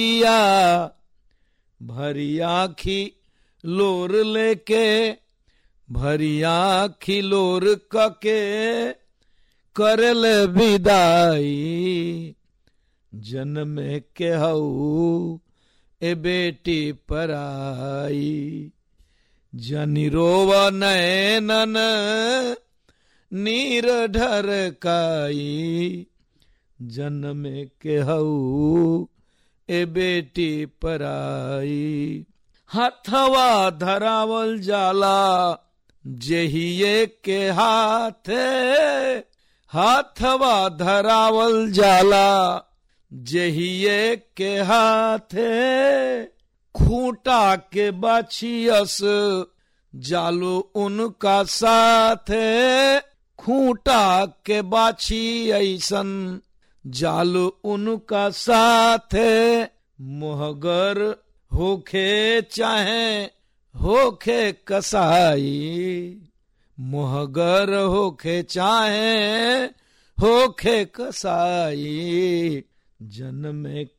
या भरी आखी लोर लेके भरी आखी लोर कके करल विदाई जन्म के हऊ ए बेटी पराई जनि रोव नैनन नीर ढरकाई जन्म के हऊ ए बेटी पराई हथवा धरावल जाला जेहिए के हाथे हाथवा धरावल जाला जेहिए के हाथे खूंटा के बाछियस जालो उनका साथे खूंटा के बाछी ऐसन जालो उनका साथे मोहगर होखे चाहे होखे कसाई मोहगर होखे चाहे होखे कसाई जन्म